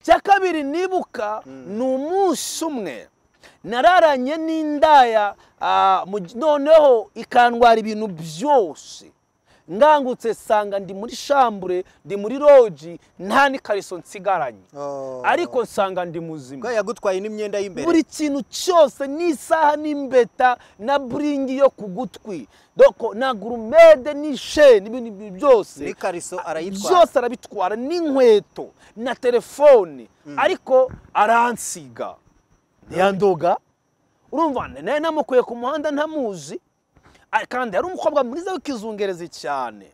icya kabiri nibuka ni umunsi umwe nararanye n'indaya ah, mu- noneho ikandwara ibintu byose ngangutse sanga ndi muri shambure ndi muri roji nta n'ikariso nsigaranye Oh. ariko nsanga ndi muzima Bwa yagutwaye n'imyenda y'imbere buri kintu cyose n'isaha n'imbeta na buringi yo ku gutwi doko na gurumede n'isheni ibintu ibyo byose n'ikariso arayitwara byose arabitwara n'inkweto na telefone ariko aransiga ntiyandoga urumva nayo namukuye ku muhanda ntamuzi ari- kandi yari umukobwa mwiza w'ikizungerezi cyane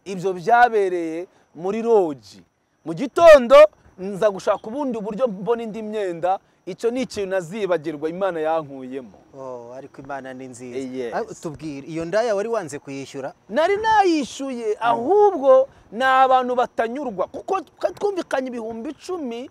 ibyo byabereye muri rogi mu gitondo nza gushaka ubundi buryo mbona indi myenda icyo ni ikintu nazibagirwa imana yankuyemo Oh, ariko imana ni nziza Yes. Ah, tubwire iyo ndaya wari wanze kuyishyura nari nayishyuye ahubwo ni abantu batanyurwa kuko twa- twumvikanye ibihumbi icumi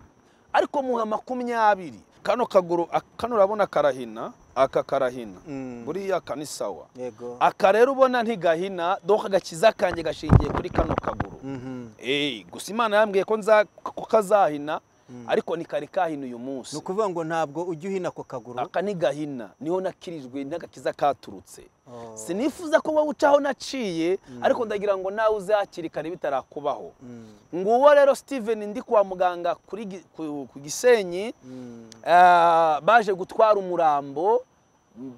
ariko muha makumyabiri kano kaguru a- kano urabona karahina aka karahina Mm. buriya aka ni sawa yego aka rero ubona ntigahina doka agakiza kanjye gashingiye kuri kano kaguru Mhm. Eh, gusa imana yambwiye ko nza ko kazahina ariko ni kari kahina uyu ni munsi ukuvuga ngo ntabwo ujya uhina ako kaguru aka ni gahina niho nakirijwe n'agakiza katurutse Oh. sinifuza ko wowe uca aho naciye ariko ndagira ngo nawe uzakire kare bitarakubaho Mm. nguwo rero steven ndi kwa muganga kuri Gi- ku ku gisenyi Mm. ah, baje gutwara umurambo m-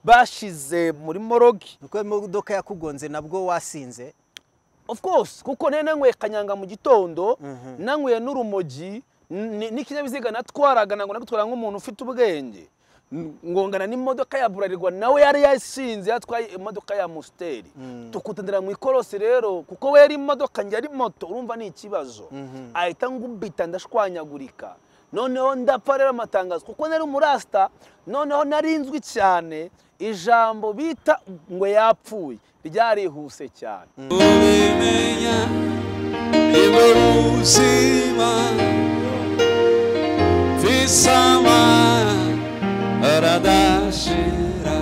bashize muri morogi nuko imodoka yakugonze nabwo wasinze of course kuko nari nanyweye kanyanga mu gitondo Mhm. nanyweye n'urumogi n- ni- n'ikinyabiziga natwaraga ntabwo nagutwara nk'umuntu ufite ubwenge N- ngongana n'imodoka ya burarirwa nawe yari yasinze yatwaye imodoka ya musiteri tukutendera mu ikorosi rero kuko we yari imodoka njye ari moto urumva ni ikibazo ahita ngubita ndashwanyagurika noneho ndapfa rero amatangazo kuko nari umurasita noneho narinzwi cyane ijambo bita ngo yapfuye ryarihuse cyane ubimenya ibura ubuzima visama aradashira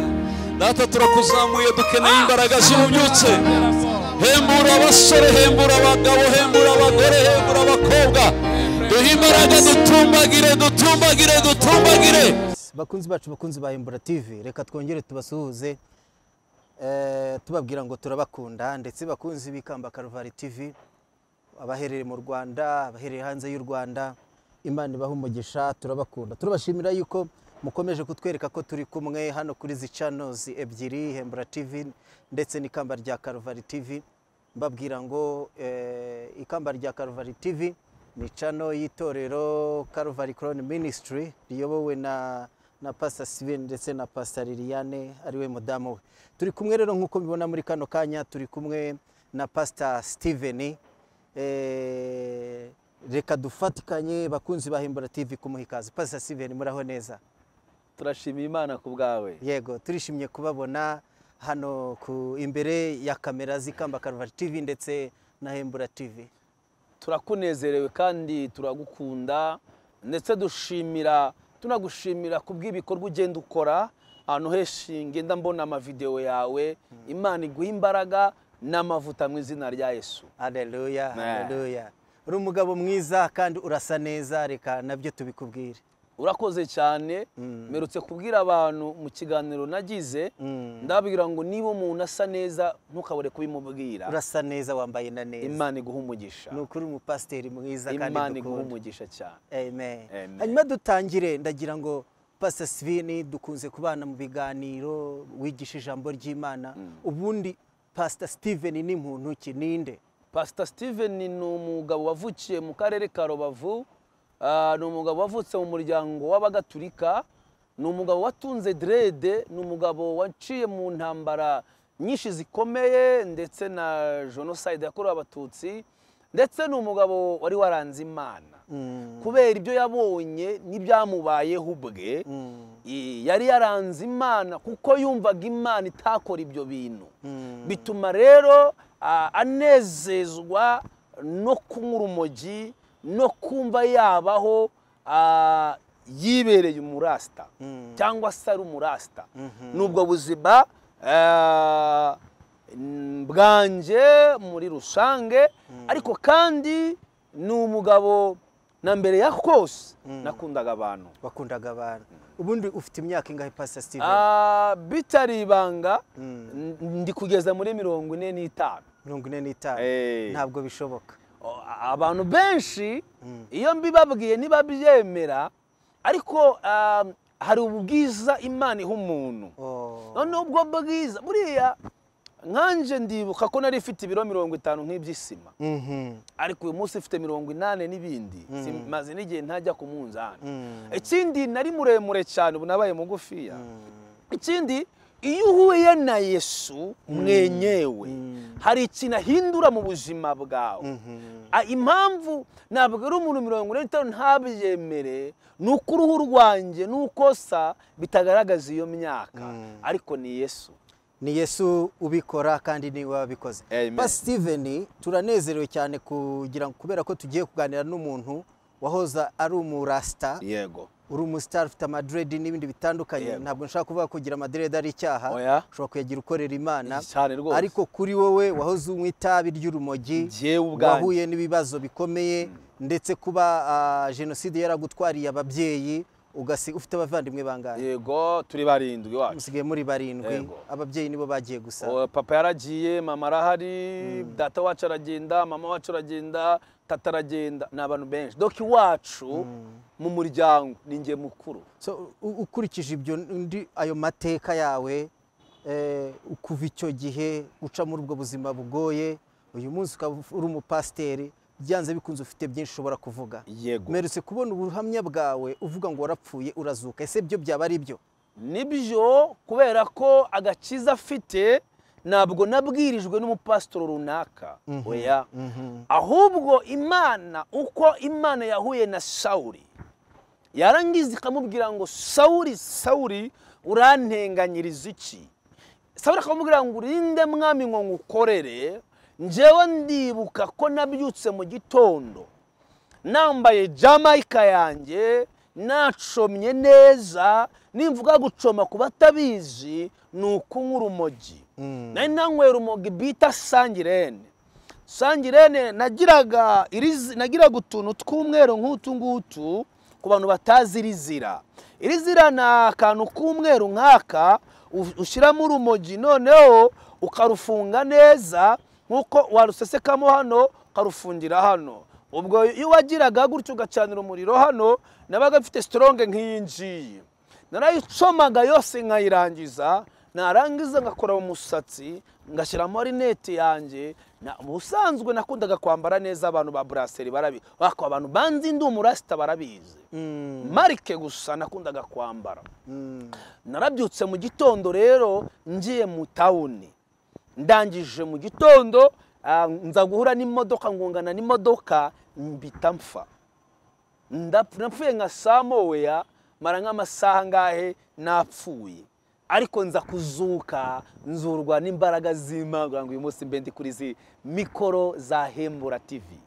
data turakuzamuye dukeneye imbaraga z'ububyutse hembura abasore hembura abagabo hembura abagore hembura abakobwa duhe imbaraga dutumbagire dutumbagire dutumbagire bakunzi bacu bakunzi ba Embura TV reka twongere tubasuhuze eh, tubabwira ngo turabakunda ndetse bakunzi b'ikamba Karuvari TV abaherereye mu Rwanda abaherereye hanze y'u Rwanda Imana ibahe umugisha turabakunda turabashimira yuko mukomeje kutwereka ko turi kumwe hano kuri izi channels ebyiri Embura TV ndetse n'ikamba rya Karuvari TV mbabwira ngo eh, ikamba rya Karuvari TV ni channel y'itorero Karuvari Crown Ministry riyobowe na na Pastor Steven ndetse na Pastor Liliane ariwe mudamu we turi kumwe rero nk'uko mubibona muri kano kanya turi kumwe na Pastor Steven eh, reka dufatikanye bakunzi ba Himbara TV kumuha ikaze Pastor Steven muraho neza turashimira imana ku bwawe yego turishimye kubabona hano ku imbere ya kamera z'ikamba Karuvari TV ndetse na Hembura TV turakunezerewe kandi turagukunda ndetse dushimira tunagushimira ku bw'ibikorwa ugenda ukora ahantu henshi ngenda mbona amavidewo yawe imana iguha imbaraga n'amavuta mu izina rya yesu Haleluya, Ne. haleluya. Uri umugabo mwiza kandi urasa neza, reka nabyo tubikubwire. urakoze cyane mperutse kubwira abantu mu kiganiro nagize Mm. ndababwira ngo niba umuntu asa neza ntukabure kubimubwira Urasa neza wambaye na neza. imana iguha umugisha Ni ukuri umupasiteri mwiza imana kandi iguha dukunda. umugisha cyane Amen. Amen. Hanyuma dutangire ndagira ngo Pastor Sivini dukunze kubana mu biganiro wigisha ijambo ry'Imana. Ubundi Pastor Steven ni muntu ki ninde? pasita steven ni umugabo wavukiye mu karere ka rubavu Ah, ni umugabo wavutse mu muryango w'abagatulika ni umugabo watunze derede ni umugabo waciye mu ntambara nyinshi zikomeye ndetse na jenoside yakorewe abatutsi ndetse ni umugabo wari waranze imana kubera ibyo yabonye n'ibyamubayeho ubwe i- yari yaranze imana kuko yumvaga imana itakora ibyo bintu bituma rero ah, anezezwa no kunywa urumogi no kumva yabaho ah, yibereye umurasita cyangwa se ari umurasita ni ubwo buzima ah, n- bwanjye muri rusange ariko kandi ni umugabo na mbere ya kose nakundaga abantu wakundaga abantu ubundi ufite imyaka ingahe pasita steven Ah, bitari ibanga Mm. n- ndi kugeza muri mirongo ine n'itanu mirongo ine n'itanu Eh. ntabwo bishoboka O- abantu benshi iyo mbibabwiye ntibabyemera ariko ah, hari ubwiza imana iha umuntu Oh, noneho ubwo bwiza buriya nkanjye ndibuka ko nari ifite ibiro mirongo itanu nk'iby'isima mhm, ariko uyu munsi mfite mirongo inani n'ibindi Si- maze n'igihe ntajya ku munzani Mm. ikindi nari muremure cyane ubu nabaye mugufiya ikindi iyo uhuye na yesu mwenyewe hari ikintu ahindura mu buzima bwawe mhm. Ah, impamvu ntabwo ari umuntu mirongo ine n'itanu ntabyemere ni uko uruhu rwanjye n'ukosa bitagaragaza iyo myaka ariko ni yesu ni yesu ubikora kandi niwe wabikoze Amen. Pastor steven turanezerewe cyane kugira ngo kubera ko tugiye kuganira n'umuntu wahoza ari umurasita yego uri umusitari ufite amadredi n'ibindi bitandukanye Yego. ntabwo nshaka kuvuga ko kugira amadredi ari icyaha Oya. ushobora kuyagira ukorera imana Cyane rwose. ariko kuri wowe wahoze unywa itabi ry'urumogi Jyewe ubwanjye. wahuye n'ibibazo bikomeye ndetse kuba ah, jenoside yaragutwariye ababyeyi ugasi- ufite abavandimwe bangahe yego turi barindwi iwacu musigaye muri barindwi Yego. ababyeyi nibo bagiye gusa O, papa yaragiye mama arahari data wacu aragenda mama wacu aragenda tata aragenda ni abantu benshi doka iwacu mu muryango ni njye mukuru So, u- ukurikije ibyo ndi ayo mateka yawe eh, kuva icyo gihe uca muri ubwo buzima bugoye uyu munsi ukaba uf- uri umupasiteri byanze bikunze ufite byinshi ushobora kuvuga yego meretse kubona ubuhamya bwawe uvuga ngo warapfuye urazuka ese byo byaba ari byo nibyo kubera ko agakiza afite ntabwo nabwirijwe n'umupasitoro runaka oya ahubwo imana uko imana yahuye na sawuri yarangiza ikamubwira ngo sawuri sawuri urantenganyiriza iki sawuri akamubwira ngo urinde mwami ngo ngukorere njyewe ndibuka ko nabyutse mu gitondo nambaye jamayika yanjye nacomye neza nimvuga gucoma ku batabizi ni ukunywa urumogi nari nanyweye urumogi bita sangirene sangirene nagiraga iri zi- nagiraga utuntu tw'umweru nk'utu ngutu ku bantu batazi iri zira iri zira ni akantu k'umweru nk'aka u- ushyiramo urumogi noneho ukarufunga neza nk'uko warusesekamo hano ukarufungira hano ubwo iyo wagiraga gutyo ugacanira umuriro hano nabaga mfite sitoronge nk'iyi ngiyi narayicomaga yose nkayirangiza narangiza ngakora umusatsi ngashyiramo rinete yanjye Na- mu busanzwe nakundaga kwambara neza abantu ba buraseri barabi wako abantu banzi ndi umurasita barabizi marike gusa nakundaga kwambara narabyutse mu gitondo rero ngiye mu tawuni ndangije mu gitondo ah, nza guhura n'imodoka ngungana n'imodoka mbita mpfa Ndapfu- napfuye nka saa moya mara nk'amasaha angahe napfuye ariko nza kuzuka nzurwa n'imbaraga z'imana kugira ngo uyu munsi mbe ndi kuri izi mikoro za hembura tivi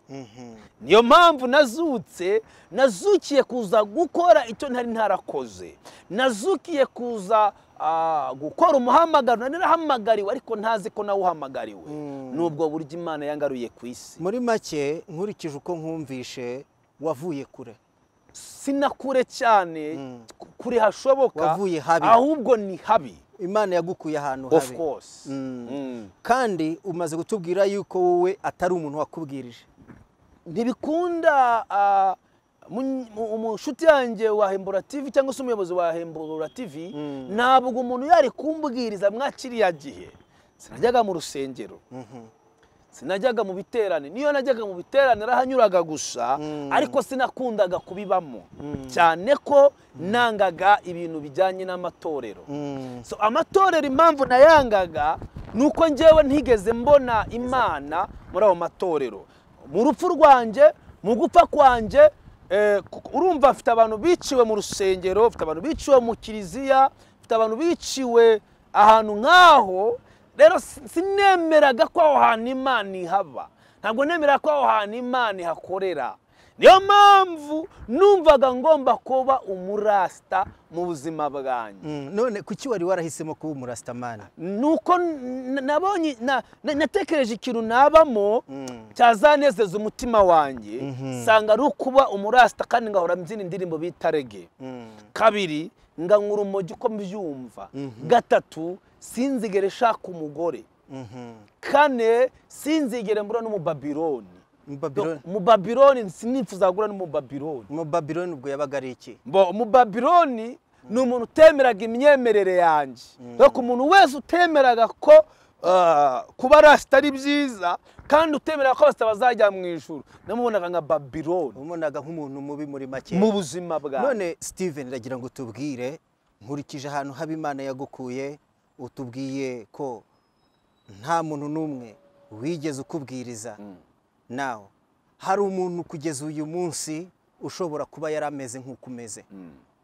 niyo mpamvu nazutse nazukiye kuza gukora icyo ntari ntarakoze nazukiye kuza ah, gukora umuhamagaro nari narahamagariwe ariko ntazi ko nawe uhamagariwe n'ubwo buryo imana yangaruye ku isi muri make nkurikije uko nkumvishe wavuye kure sinakure cyane ku- kure hashoboka Wavuye habi. ahubwo ni habi imana yagukuye ahantu of habi course Mm. kandi umaze kutubwira yuko wowe atari umuntu wakubwirije ntibikunda ah, mu- mu- umushuti yanjye wa hembura tv cyangwa se umuyobozi wa hembura tv ntabwo umuntu yari kumbwiriza mwa kiriya gihe sinajyaga mu rusengero sinajyaga mu biterane niyo najyaga mu biterane narahanyuraga gusa ariko sinakundaga kubibamo cyane ko nangaga ibintu bijyanye n'amatorero so amatorero impamvu nayangaga ni uko njyewe ntigeze mbona imana muri ayo matorero mu rupfu rwanjye mu gupfa kwanjye eh, ku- urumva mfite abantu biciwe mu rusengero mfite abantu biciwe mu kiliziya mfite abantu biciwe ahantu nk'aho rero si- sinemeraga ko aho hantu imana ihaba ntabwo nemera ko aho hantu imana ihakorera niyo mpamvu numvaga ngomba kuba umurasita mu buzima bwanjye Mm, none kuki wari warahisemo kuba umurasitamani nuko n- nabonye na- na- natekereje ikintu nabamo cyazanezeza umutima wanjye nsanga ari ukuba umurasita kandi ngahora mbyina indirimbo bita rege kabiri nga nkura umujyi uko mbyumva gatatu sinzigere nshaka umugore kane sinzigere mbura n'umubabironi Mubabironi- umubabironi sinifuza guhura n'umubabironi umubabironi ubwo yabaga ari iki mbo umubabironi ni umuntu utemeraga imyemerere yanjye reka umuntu wese utemeraga ko ah, kuba rasita ari byiza kandi utemeraga ko abasita bazajya mu ijuru namubonaga nka babironi umubonaga nk'umuntu mubi muri make mu buzima bwawe none steven ndagira ngo tubwire nkurikije ahantu haba imana yagukuye utubwiye ko nta muntu n'umwe wigeze ukubwiriza nawe hari umuntu kugeza uyu munsi ushobora kuba yari ameze nk'uko umeze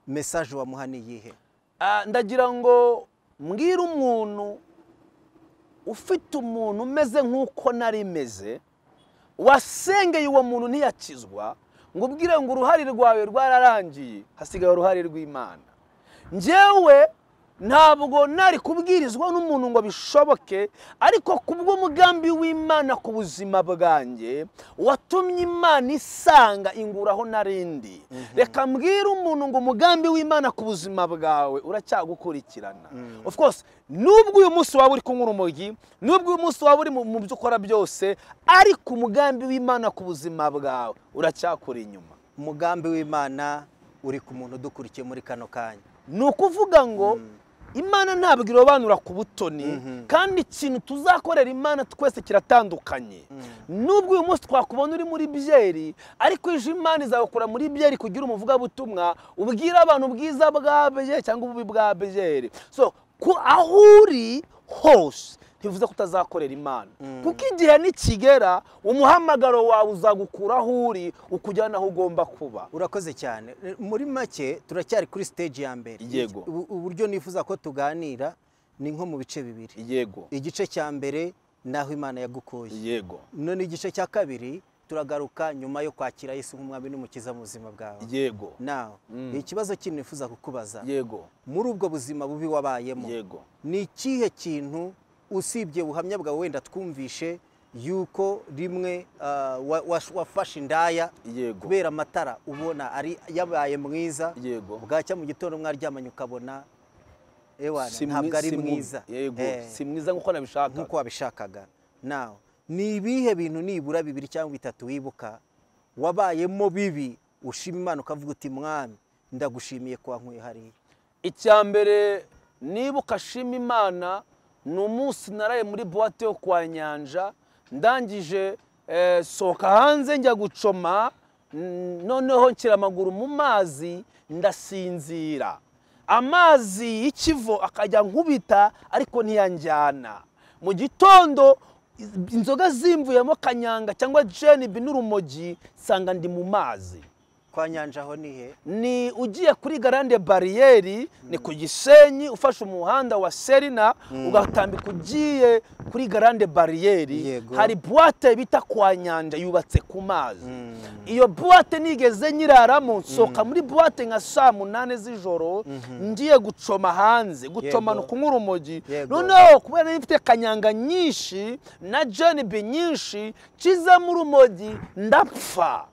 mesaje wamuha ni iyihe Ah, ndagira ngo mbwire umuntu ufite umuntu umeze nk'uko nari meze wasengeye uwo muntu ntiyakizwa ngo ubwire ngo uruhare rwawe rwararangiye hasigaye uruhare rw'imana njyewe ntabwo nari kubwirizwa n'umuntu ngo bishoboke ariko kubw'umugambi w'imana ku buzima bwanjye watumye imana isanga inguraho narindi reka mbwire umuntu ngo umugambi w'imana ku buzima bwawe uracyagukurikirana of course nubwo uyu munsi waba uri kunyura umujyi nubwo uyu munsi waba uri mu mu byo ukora byose ariko umugambi w'imana ku buzima bwawe uracyakuri inyuma umugambi w'imana uri ku muntu udukurikiye muri kano kanya ni ukuvuga ngo imana ntabwo irobanura ku butoni kandi ikintu tuzakorera imana twese kiratandukanye nubwo uyu munsi twakubona uri muri byeri ariko ejo imana izagukura muri byeri kugira umuvugabutumwa ubwira abantu ubwiza bwa byeri cyangwa ububi bwa byeri so ku aho uri hose ntibivuze ko utazakorera imana kuko igihe nikigera umuhamagaro wawe uzagukura aho uri ukujyana aho ugomba kuba urakoze cyane muri make turacyari kuri stage ya mbere Yego. Ubu- uburyo nifuza ko tuganira ni nko mu bice bibiri yego igice cya mbere ni aho imana yagukuye yego none igice cya kabiri turagaruka nyuma yo kwakira yesu nk'umwami n'umukiza mu buzima bwawe yego nawe Mm. ikibazo kintu nifuza kukubaza yego muri ubwo buzima bubi wabayemo yego ni ikihe kintu usibye ubuhamya bwawe wenda twumvishe yuko rimwe ah, wa- wa- wafashe indaya yego kubera amatara ubona ari yabaye mwiza yego bwacya mu gitondo mwaryamanye ukabona ewana Si mwi- ntabwo ari si mu- mwiza yego Eh, si mwiza nkuko nabishaka nk'uko wabishakaga nawe ni ibihe bintu nibura bibiri cyangwa bitatu wibuka wabayemo bibi ushima imana ukavuga uti mwami ndagushimiye ko wankuye hariya icya mbere nibuka shima imana ni umunsi naraye muri buwate yo kwa nyanja ndangije eh, sohoka hanze njya gucoma mm, noneho nshyira amaguru mu mazi ndasinzira amazi y'ikivo akajya nkubita ariko ntiyanjyana mu gitondo inzoga zimvuyemo kanyanga cyangwa jenibi n'urumogi nsanga ndi mu mazi kwa nyanja aho nihe ni ugiye kuri garande bariyeri ni ku gisenyi ufashe umuhanda wa serina ugatambika ugiye kuri garande bariyeri Yego. hari buwate bita kwa nyanja yubatse ku mazi iyo buwate nigeze nyiraramo nsohoka muri buwate nka saa munani z'ijoro ngiye gucoma hanze gucoma ni Yego. ukunywa urumogi Yego. noneho kubera nari mfite kanyanga nyinshi na jenibi nyinshi nshizemo urumogi ndapfa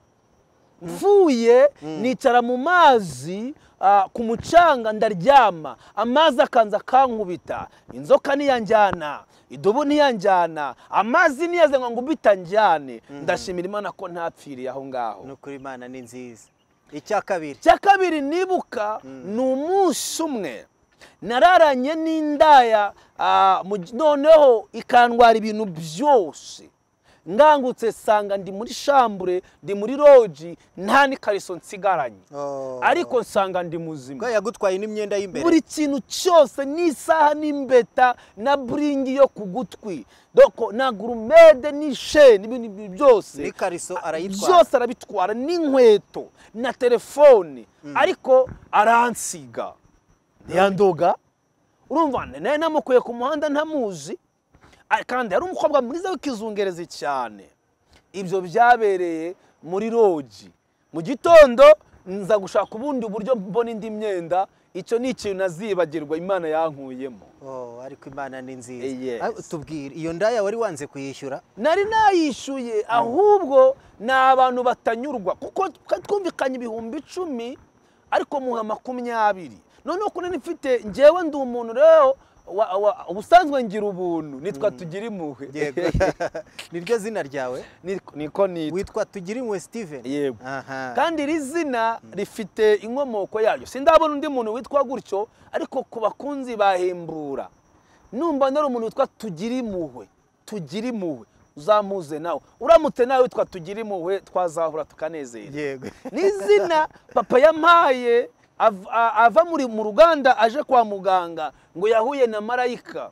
mvuye nicara mu mazi ah, ku mucanga ndaryama amazi akanza akankubita inzoka ntiyanjyana idubu ntiyanjyana amazi niyaze ngo ngumbita njyane ndashimira imana ko ntapfiriye aho ngaho ni ukuri imana ni nziza icya kabiri icya kabiri nibuka ni umunsi umwe nararanye n'indaya ah, mu gi- noneho ikandwara ibintu byose ngangutse sanga ndi muri shambure ndi muri roji nta n'ikariso nsigaranye Oh. ariko nsanga ndi muzima bwa yagutwaye n'imyenda y'imbere buri kintu cyose n'isaha n'imbeta na buringi yo ku gutwi doko na gurumede n'isheni n'ibindi bintu byose n'ikariso arayitwara byose arabitwara n'inkweto na telefone ariko aransiga ntiyandoga urumva nayo namukuye ku muhanda ntamuzi a- kandi yari umukobwa mwiza w'ikizungerezi cyane ibyo byabereye muri rogi mu gitondo nza gushaka ubundi buryo mbona indi myenda icyo ni ikintu nazibagirwa imana yankuyemo Oh, ariko imana ni Yes. nziza Ah, tubwire iyo ndaya wari wanze kuyishyura nari nayishyuye ahubwo ni abantu batanyurwa kuko twa- twumvikanye ibihumbi icumi ariko muha makumyabiri noneho kuri mfite ngewe ndi umuntu rero wa- wa- ubusanzwe ngira ubuntu nitwa tugira impuhwe yego niryo zina ryawe Niko- niko nitwa witwa tugirimwe steven yego aha kandi iri zina rifite inkomoko yaryo sindabona undi muntu witwa gutyo ariko ku bakunzi bahembura numva nari umuntu witwa tugira impuhwe tugira impuhwe uzamuze nawe uramutse nawe witwa tugira impuhwe twazahura tukanezerwa yego ni izina papa yampaye av- a- ava muri mu ruganda aje kwa muganga ngo yahuye na marayika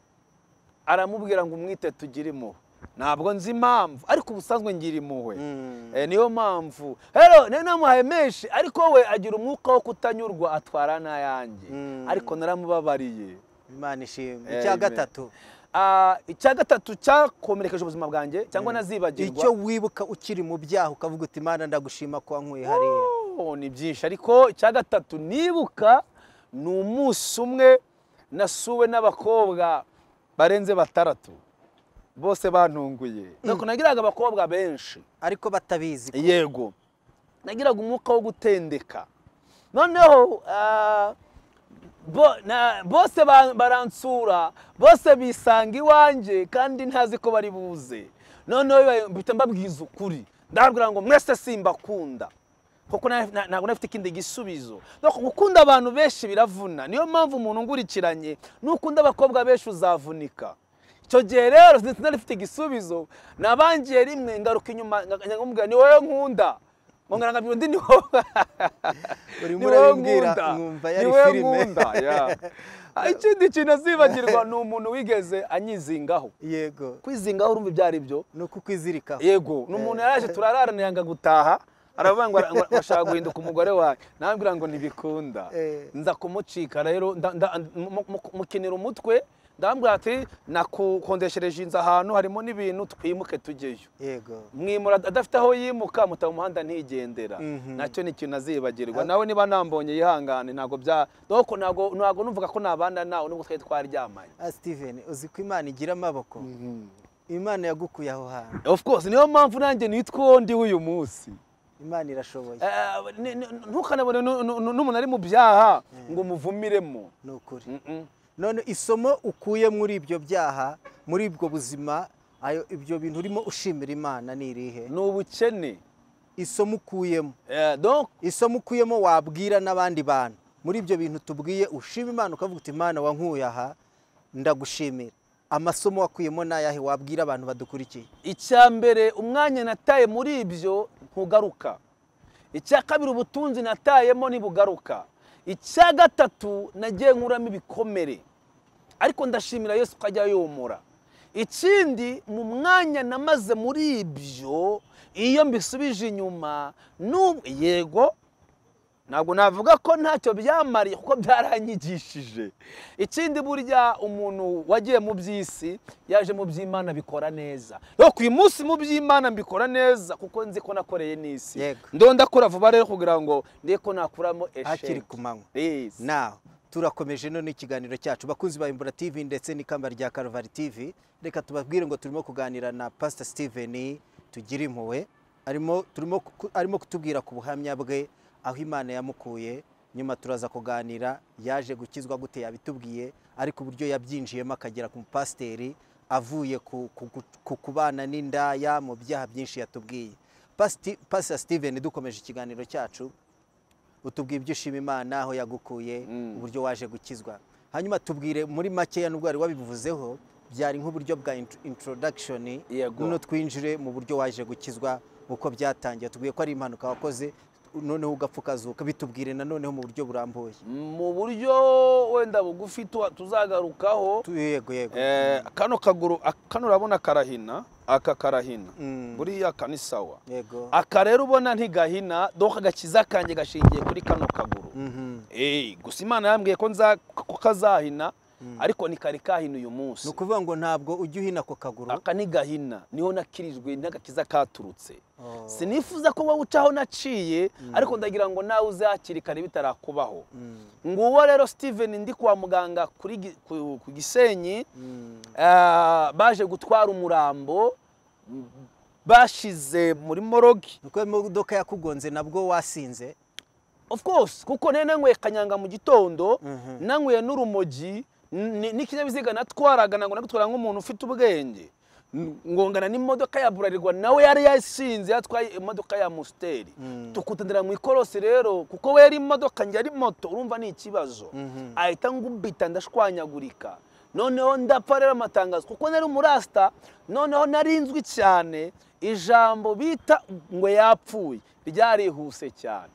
aramubwira ngo umwite tugire impuhwe ntabwo nzi impamvu ariko ubusanzwe ngira impuhwe Mm. Eh, niyo mpamvu rero nari namuhaye menshi ariko we agira umwuka wo kutanyurwa atwara n'ayanjye Mm. ariko naramubabariye imana ishimwe Eh, icya Amen. gatatu Ah, icya gatatu cyakomerekeje ubuzima bwanjye cyangwa nazibagirwa icyo wibuka ukiri mu byaha ukavuga uti imana ndagushima ko wankuye hariya Oh, ni byinshi ariko icya gatatu nibuka ni umunsi umwe nasuwe n'abakobwa barenze batandatu bose bantunguye nuko nagiraga abakobwa benshi ariko batabizi yego nagiraga umwuka wo gutendeka noneho ah, bo- na- bose ba- baransura bose bisanga iwanjye kandi ntazi ko bari buze noneho bibaye- mpita mbabwiza ukuri ndababwira ngo mwese simbakunda kuko na- na- ntabwo nafite ikindi gisubizo nuko gukunda abantu benshi biravuna niyo mpamvu umuntu ungurikiranye nukunda abakobwa benshi uzavunika icyo gihe rero sinzi nari mfite igisubizo nabangiye rimwe ngaruka inyuma nkamubwira ni wowe nkunda ngongera nkabwira undi ni wowe urimo ni wowe urabimbwira nkunda nkumva ni yari wowe filime nkunda yeah. Ah, ikindi kintu azibagirwa ni umuntu wigeze anyizingaho yego kwizingaho urumva ibyo ari byo ni uko ukwizirikaho yego ni umuntu yaraje turararana yanga gutaha aravuga ngo ngo ashaka guhinduka umugore wawe nabwira ngo ntibikunda Eh. nza kumucika rero nda- nda- mu- mu- mukinira umutwe ndambwira ati nakukondeshereje inzu ahantu harimo n'ibintu twimuke tujyeyo yego mwimura adafite aho yimuka muta mu muhanda ntigendera nacyo ni ikintu azibagirwa nawe niba nambonye yihangane ntabwo bya doko ntabwo ntabwo numvuga ko nabana nawe nubwo twari twaryamanye Ah, steven uzi ko imana igira amaboko imana yagukuye aho hantu of course niyo mpamvu nanjye nitwa ndi w'uyu munsi imana irashoboye Eh, ni- ni- ntukanabone nu- nu- nu- n'umuntu ari mu byaha ngo umuvumiremo ni ukuri Mm-mm. none isomo ukuye muri ibyo byaha muri ubwo buzima ayo ibyo bintu urimo ushimira imana ni irihe ni ubukene isomo ukuyemo Eh, donc isomo ukuyemo wabwira n'abandi bantu muri ibyo bintu tubwiye ushima imana ukavuga uti imana wankuye aha ndagushimira amasomo wakuyemo ni ayahe wabwira abantu badukurikiye icya mbere umwanya nataye muri ibyo ntugaruka icya kabiri ubutunzi natayemo ntibugaruka icya gatatu nagiye nkuramo ibikomere ariko ndashimira yesu ko ajya yomora ikindi mu mwanya namaze muri ibyo iyo mbisubije inyuma n'ubu yego ntabwo navuga ko ntacyo byamariye kuko byaranyigishije ikindi burya umuntu wagiye mu by'isi yaje mu by'imana bikora neza rero ku munsi mu by'imana mbikora neza kuko nzi ko nakoreye n'isi Yego. ndo ndakora vuba rero kugira ngo ndebe ko nakuramo hakiri esheke ku manywa Yes. nawe turakomeje none ikiganiro cyacu bakunzi ba imbura tv ndetse n'ikamba rya karuvali tv reka tubabwire ngo turimo kuganira na pasita steven tugira impuhwe arimo turimo ku- arimo kutubwira ku buhamya bwe aho imana yamukuye nyuma turaza kuganira yaje gukizwa gute yabitubwiye ariko uburyo yabyinjiyemo akagera ku mupasiteri avuye ku, ku, ku, ku kubana n'indaya mu byaha byinshi yatubwiye Pasiti- pasita steven dukomeje ikiganiro cyacu utubwire ibyo ushima imana aho yagukuye uburyo waje gukizwa hanyuma tubwire muri makeya nubwo wari wabivuzeho byari nk'uburyo bwa intro- introduction Yego. noneho twinjire mu buryo waje gukizwa uko byatangiye tubwiye ko ari impanuka wakoze noneho ugapfa ukazuka bitubwire nanoneho mu buryo burambuye mu buryo wenda bugufi tu- tuzagarukaho Tu- yego yego Eh, kano kaguru ak- kano urabona karahina aka karahina Mm. buriya aka ni sawa yego aka rero ubona ntigahina doka agakiza kanjye gashingiye kuri kano kaguru Mhm. Eh, gusa imana yambwiye ko nza ko kazahina ariko ni kari kahina uyu munsi ni ukuvuga ngo ntabwo ujya uhina ako kaguru aka ni gahina niho nakirijwe n'agakiza katurutse Oh. sinifuza ko wowe ucaho naciye ariko ndagira ngo nawe uzakire kare bitarakubaho nguwo rero steven ndi kwa muganga kuri gi- ku ku gisenyi Ah, baje gutwara umurambo m- bashize muri morogi nuko imodoka yakugonze nabwo wasinze of course kuko nari nanyweye kanyanga mu gitondo Mhm. nanyweye n'urumogi n- ni- n'ikinyabiziga natwaraga ntabwo nagutwara nk'umuntu ufite ubwenge N- ngongana n'imodoka ya burarirwa nawe yari yasinze yatwaye imodoka ya musiteri tukutendera mu ikorosi rero kuko we yari imodoka njye ari moto urumva ni ikibazo ahita ngumbita ndashwanyagurika noneho ndapfa rero amatangazo kuko nari umurasita noneho narinzwi cyane ijambo bita ngo yapfuye ryarihuse cyane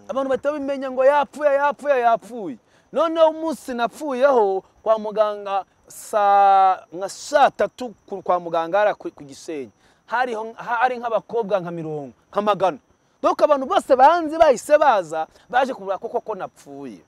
abantu bahita bamenya ngo yapfuye yapfuye yapfuye noneho umunsi napfuyeho kwa muganga saa nka saa tatu ku- kwa muganga hariya ku ku gisenyi hariho hari nk'abakobwa nka mirongo nka magana doka abantu bose banze bahise baza baje kubura ko koko napfuye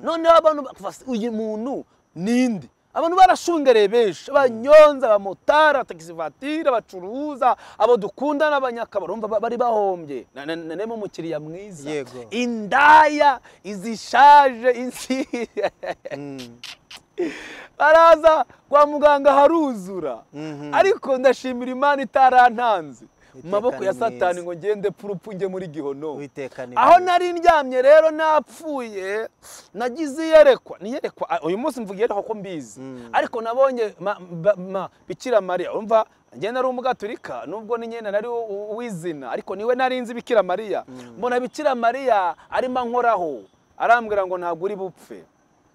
noneho abantu bavuga se, uyu muntu ninde abantu barashungereye benshi abanyonzi abamotari abatagisi vatire abacuruza abo dukunda n'abanyakabaro urumva ba- bari bahombye Na- na- na- naremo umukiriya mwiza Yego. indaya izishaje insi baraza kwa muganga haruzura ariko ndashimira imana itarantanze mu maboko ni ya satani mwiza. ngo ngende purupfu njye muri gihono Uwiteka ni aho mwiza. nari ndyamye rero napfuye nagize iyerekwa niyerekwa ah, uyu munsi mvuga iyerekwa ko mbizi ariko nabonye ma- ba- ma- bikira mariya umva njye nari umugaturika nubwo ni nyine nari u- u- uw'izina ariko niwe nari nzi bikira mariya mbona bikira mariya arimo ankoraho arambwira ngo ntabwo uri bupfe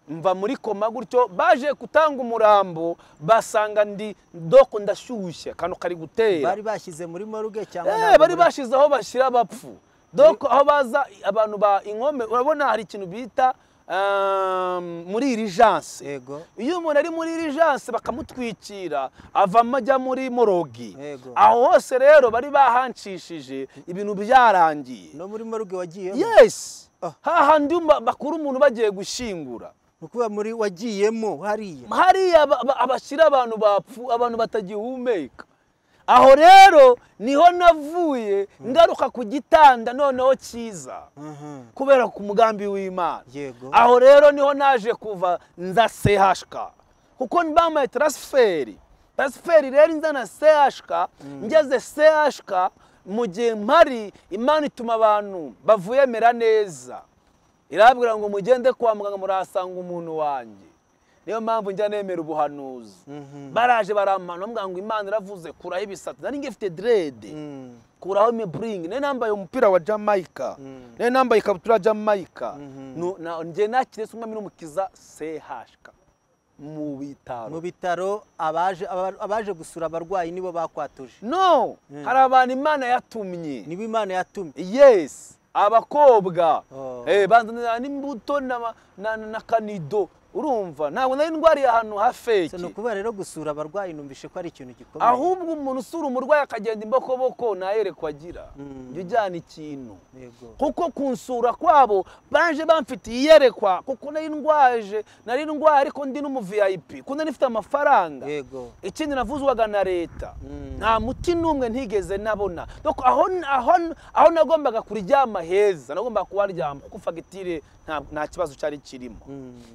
mva muri koma gutyo baje gutanga umurambo basanga ndi doko ndashyushye akantu kari gutera bari bashyize muri moruge cyangwa Eh, ntabwo bari muri- bashize aho bashyira abapfu doko aho baza abantu ba inkome urabona hari ikintu bita um, muri irijanse Yego. iyo umuntu ari muri irijanse bakamutwikira avamo ajya muri morogi Yego. aho hose rero bari bahanshishije ibintu byarangiye no muri moruge wagiyemo yes Ah. hahandi ba- bakura umuntu bagiye gushyingura ni ukuvuga muri wagiyemo hariya hariya aba- aba- abashyira abantu bapfu abantu batagihumeka aho rero niho navuye ngaruka ku gitanda noneho cyiza Mhm. kubera ku mugambi w'imana Yego. aho rero niho naje kuva nza sehashka kuko bamaye transferi transferi rero inzana sehashka ngeze sehashka mu gihe mpari imana ituma abantu bavuyemera neza irabwira ngo mugende kwa muganga murahasanga umuntu wanjye niyo mpamvu njya nemera ubuhanuzi baraje barampana bamubwira ngo imana iravuze kuraho ibisate nari ngifite derede kuraho imiburingi nari nambaye umupira wa jamaica nari nambaye ikabutura ya jamaica Nu- na- njye nakire se umwami n'umukiza sehashka mu mu bitaro bitaro abaje aba- abaje gusura abarwayi nibo bakwatuje no hari abantu imana yatumye niba imana yatumye yes abakobwa Oh. Eh, bazanira n'imbuto na, na, na kanido urumva ntabwo nari ndwariye ahantu ha So, ni feki ukuvuga rero gusura abarwayi numvishe ko ari ikintu gikomeye ahubwo umuntu usura umurwayi akagenda imbokoboko ntayerekwa agira jya ujyana ikintu Yego. kuko kunsura kwabo baje bamfitiye iyerekwa kuko nari ndwaje nari ndwaye ariko ndi n'umuviyayipi kuko nari mfite amafaranga yego ikindi navuzwaga na leta nta muti n'umwe ntigeze nabona Doko aho aho- aho nagombaga kuryama heza nagombaga kuharyama kuko fagitire nta- nta kibazo cyari kirimo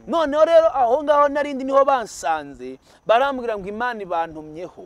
noneho rero aho ngaho narindi niho bansanze barambwira ngo imana ibantumyeho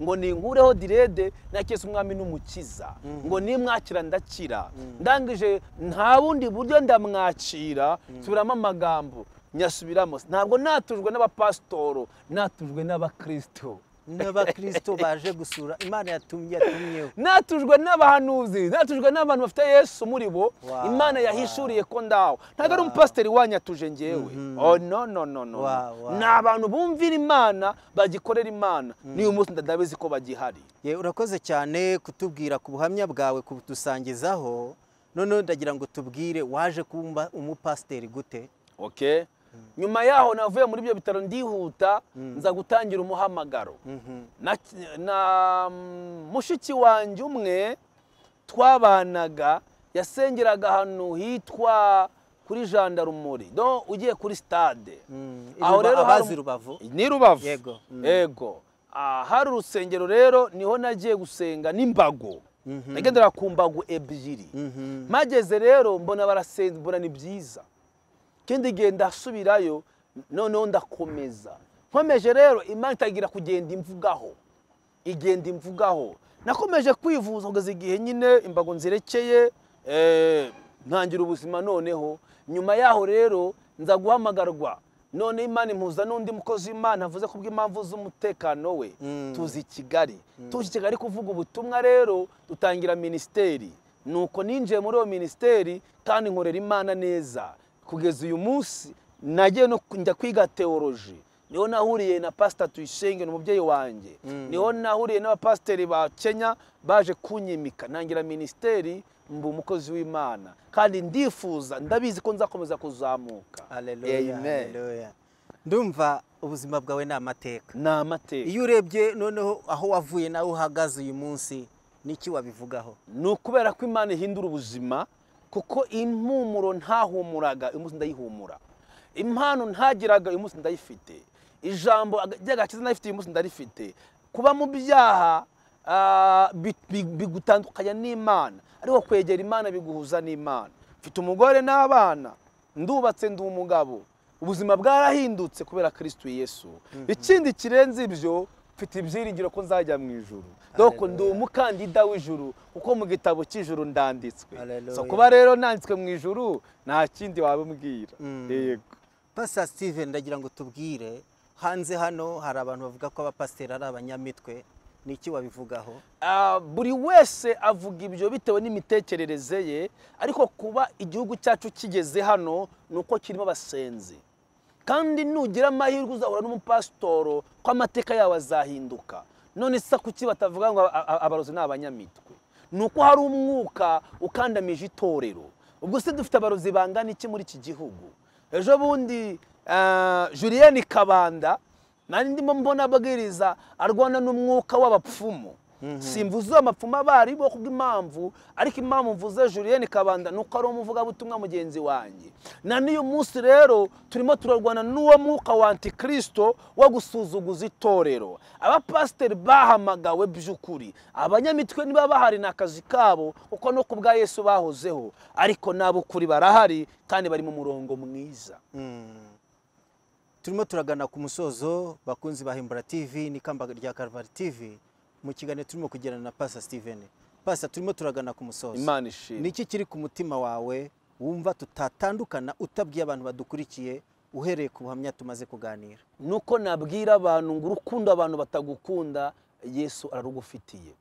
ngo ninkureho direde nakese umwami n'umukiza ngo nimwakira ndakira ndangije nta bundi buryo ndamwakira subiramo amagambo nyasubiramo ntabwo natujwe n'abapasitoro natujwe n'abakristo n'abakirisito baje gusura imana yatumye yatumyeho natujwe n'abahanuzi natujwe n'abantu bafite yesu muri bo Wow. imana yahishuriye ko ndaho ntabwo ari umupasiteri wanyatuje ngewe oh no no no no Wow, wow. ni abantu bumvira imana bagikorera imana n'uyu munsi ndabizi ko bagihari Ye, urakoze cyane kutubwira ku buhamya bwawe kudusangizaho noneho ndagira ngo tubwire waje kumva umupasiteri gute okay nyuma yaho navuye muri ibyo bitaro ndihuta nza gutangira umuhamagaro na, na mm, mushiki wanjye umwe twabanaga yasengeraga ahantu hitwa kuri jandarumuri do ugiye kuri stade aho rero abazi hari- rubavu ni rubavu Yego. Mm. yego Ah, hari urusengero rero niho nagiye gusenga n'imbago nagendera ku mbago ebyiri Mhm. mpageze rero mbona barasenga mbona ni byiza ikindi gihe ndasubirayo noneho ndakomeza nkomeje rero imana itangira kugenda imvugaho igenda imvugaho nakomeje kwivuza kugeza igihe nyine imbago nzirekeye eh, ntangira ubuzima noneho nyuma yaho rero nza guhamagarwa none imana impuza n'undi mukozi w'imana avuze ku bw'impamvu z'umutekano we tuzi kigali tuzi kigali kuvuga ubutumwa rero dutangira minisiteri nuko ninjiye muri iyo minisiteri kandi nkorera imana neza kugeza uyu munsi nagiye no njya kwiga teoloji niho nahuriye na pasita tuyishenge ni umubyeyi wanjye niho nahuriye n'abapasiteri ba kenya baje kunyimika ntangira minisiteri mba umukozi w'imana kandi ndifuza ndabizi ko nzakomeza kuzamuka Hallelujah, amen hallelujah. ndumva ubuzima bwawe ni amateka ni amateka iyo urebye noneho aho wavuye nawe uhagaze uyu munsi niki wabivugaho ni ukubera ko imana ihindura ubuzima kuko impumuro ntahumuraga uyu munsi ndayihumura impano ntagiraga uyu munsi ndayifite ijambo aga- ry'agakiza narifite uyu munsi ndarifite kuba mu byaha ah, bi- bi- bigutandukanya n'imana ariko kwegera imana biguhuza n'imana mfite umugore n'abana ndubatse ndi umugabo ubuzima bwarahindutse kubera kristo yesu ikindi kirenze ibyo mfite ibyiringiro ko nzajya mu ijuru doko ndi umukandida w'ijuru kuko mu gitabo cy'ijuru ndanditswe Hallelujah. so kuba rero nanditswe mu ijuru nta kindi wabimbwira yego pasiteri steven ndagira ngo tubwire hanze hano hari abantu bavuga ko abapasiteri ari abanyamitwe niki wabivugaho Ah, buri wese avuga ibyo bitewe n'imitekerereze ye ariko kuba igihugu cyacu kigeze hano ni uko kirimo abasenzi kandi nugira amahirwe uzahura n'umupasitoro ko amateka yawe azahinduka none se kuki batavuga ngo a- a- abarozi ni abanyamitwe ni uko hari umwuka ukandamije itorero ubwo se dufite abarozi bangana iki muri iki gihugu ejo bundi ah, Julienne Kabanda nari ndimo mbona abwiriza arwana n'umwuka w'abapfumu simvuze amapfumu abari bo kubw'impamvu ariko impamvu mvuze Julienne Kabanda ni uko ari umuvugabutumwa mugenzi wanjye na n'uyu munsi rero turimo turarwana n'uwo mwuka wa antikristo wo gusuzuguza itorero abapasiteri bahamagawe by'ukuri abanyamitwe niba bahari ni akazi kabo kuko no ku bwa yesu bahozeho ariko n'ab'ukuri barahari kandi bari mu murongo mwiza turimo turagana ku musozo bakunzi ba himbara tv n'ikamba rya karvari tv mu kiganiro turimo kugirana na pasa steven pasa turimo turagana ku musozo imana ishimwe niki kiri ku mutima wawe wumva tutatandukana utabwiye abantu badukurikiye uhereye ku buhamya tumaze kuganira nuko nabwira abantu ngo urukundo abantu batagukunda yesu ararugufitiye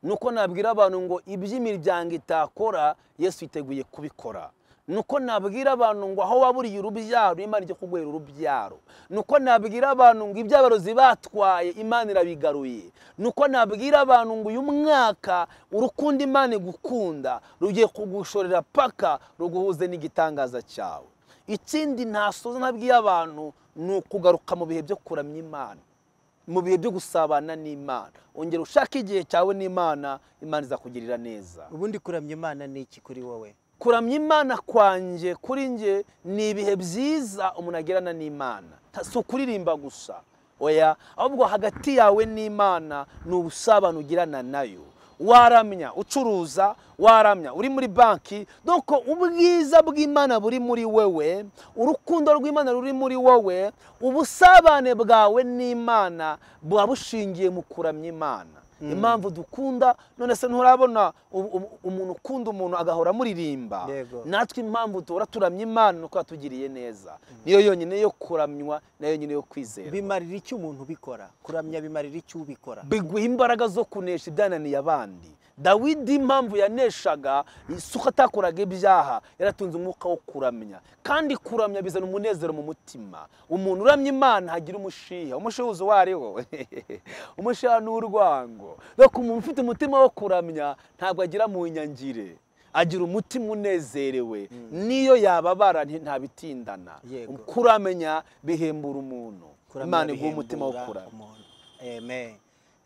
nuko nabwira abantu ngo iby'imiryango itakora yesu yiteguye kubikora nuko nabwira abantu ngo aho waburiye urubyaro imana ijya kuguhera urubyaro nuko nabwira abantu ngo ibyo abarozi batwaye imana irabigaruye nuko nabwira abantu ngo uyu mwaka urukundo imana igukunda rugiye kugushorera paka ruguhuze n'igitangaza cyawe ikindi ntasoza nabwiye abantu ni ukugaruka mu bihe byo kuramya imana mu bihe byo gusabana n'imana ongera ushake igihe cyawe n'imana imana izakugirira neza ubundi kuramya imana ni iki kuri wowe kuramya imana kwanjye kuri nge ni ibihe byiza umuntu agirana n'imana Ta- si ukuririmba gusa oya ahubwo hagati yawe n'imana ni ubusabane ugirana nayo waramya ucuruza waramya uri muri banki doko ubwiza bw'imana buri muri wewe urukundo rw'imana ruri muri wowe ubusabane bwawe n'imana buba bushingiye mu kuramya imana impamvu dukunda none se nturabona u- u- umuntu ukunda umuntu agahora amuririmba Yego. natwe impamvu duhora turamya imana ni uko yatugiriye neza niyo yonyine yo kuramywa nayo yonyine yo kwizera bimarira iki umuntu ubikora kuramya bimarira iki ubikora biguha imbaraga zo kunesha ibyananiye abandi dawidi impamvu yaneshaga si uko atakoraga ibyaha yaratunze umwuka wo kuramya kandi kuramya bizana umunezero mu mutima umuntu uramya imana hagira umushiha umushihuzi uwo ariwo umushiha ni urwango reka umuntu ufite umutima wo kuramya ntabwo agira mu nyangire agira umutima unezerewe n'iyo yababara nti- ntabitindana Yego. kuramenya bihembura umuntu kuramya imana iguha bihembura umutima wo kuramya umuntu. amen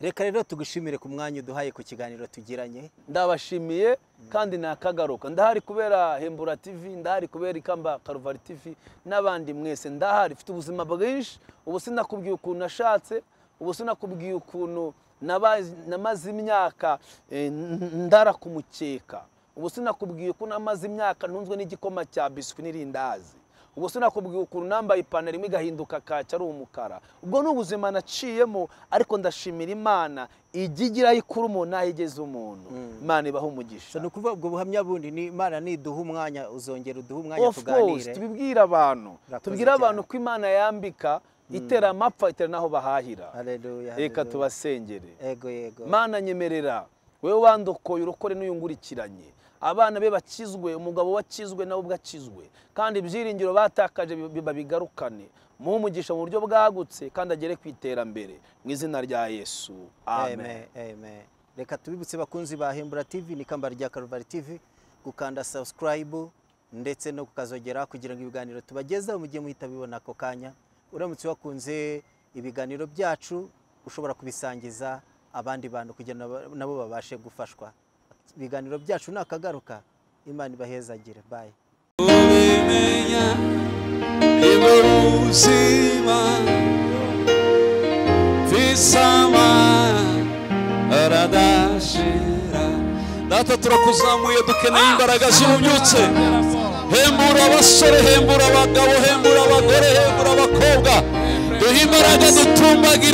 reka rero tugushimire ku mwanya uduhaye ku kiganiro tugiranye ndabashimiye kandi nakagaruka ndahari kubera hembura tv ndahari kubera ikamba karuvari tv n'abandi mwese ndahari mfite ubuzima bwinshi ubu sinakubwiye ukuntu nashatse ubu sinakubwiye ukuntu nabazi- namaze imyaka eh, n- ndara ku mukeka ubu sinakubwiye ukuntu namaze imyaka ntunzwe n'igikoma cya biswi n'irindazi ubwo sinakubwiye ukuntu nambaye ipantaro imwe igahinduka kaki ari umukara ubwo ni ubuzima naciyemo ariko ndashimira imana ijya igira ikuru umuntu n'aho igeze umuntu imana ibaha umugisha so ni ukuvuga ubwo buhamya bundi ni imana niduha umwanya uzongera uduhe umwanya of course tuganire tubibwira abantu Urakoze tubwira abantu cyane. ko imana yambika itera amapfa itera n'aho bahahira Hallelujah, reka hallelujah. tubasengere yego yego mana nyemerera wowe wandokoye urokore n'uyungurikiranye abana be bakizwe umugabo wakizwe nawe ubwo akizwe kandi ibyiringiro batakaje bi- bi- babigarukane muhe umugisha mu buryo bwagutse kandi agere ku iterambere mu izina rya yesu amen Amen, amen. reka tubibutse bakunzi ba hembura tv ni ikamba rya karuvari tv gukanda subscribe ndetse no kukazogera kugira ngo ibiganiro tubagezeho mujye muhita bibona ako kanya uramutse wakunze ibiganiro byacu ushobora kubisangiza abandi bantu kugira ngo nabo babashe gufashwa ibiganiro byacu nakagaruka imana ibahezagire bye ubimenya ibyo ubuzima visama aradashira data turakuzamuye dukeneye imbaraga z'ububyutse hembura abasore hembura abagabo hembura abagore hembura abakobwa duhe imbaraga dutumbagira